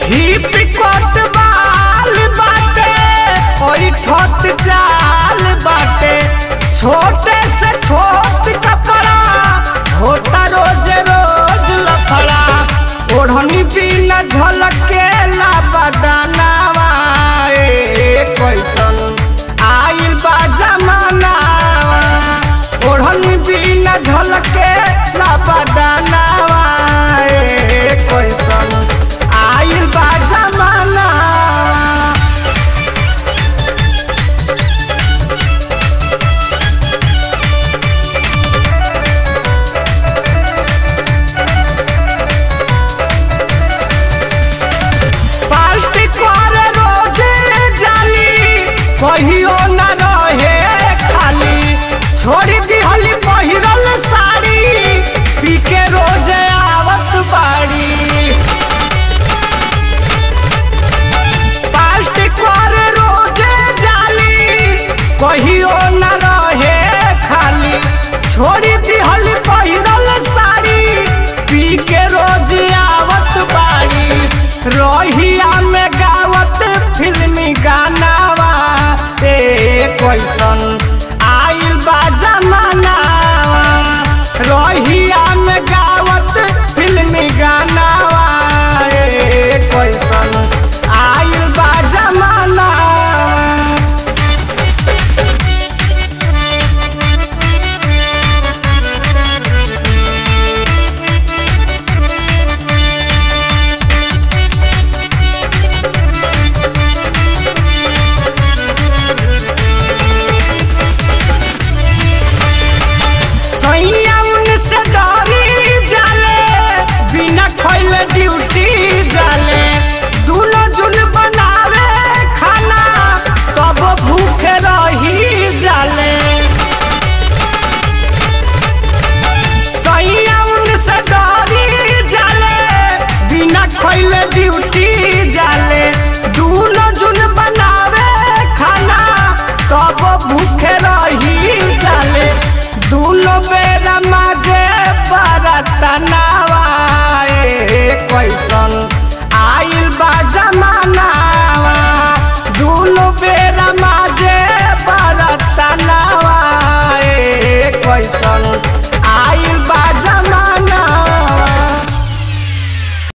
ही picket बाल बाटे ओई ठोत चाल बाटे छोटे से छोट कपड़ा होता रोज रोज लफड़ा ओढ़नी बिना झलके ला बदनावा ए कैसन आइल बा जमानावा ओढ़नी बिना झलके ला बदनावा ए कैसन आइल बा जमानावा पार्टी करे रोजे जाली कहियो न रहे खाली छोड़ी दिहली पहिरल साड़ी पी के रोजे आवत बाड़ी पार्टी करे रोजे जाली कहियो न रहे खाली छोड़ी दिहली पहिरल साड़ी पी के रोज आवत बाड़ी रोहिया में गावत फिल्मी गानावा ए कैसन आइल बा जमाना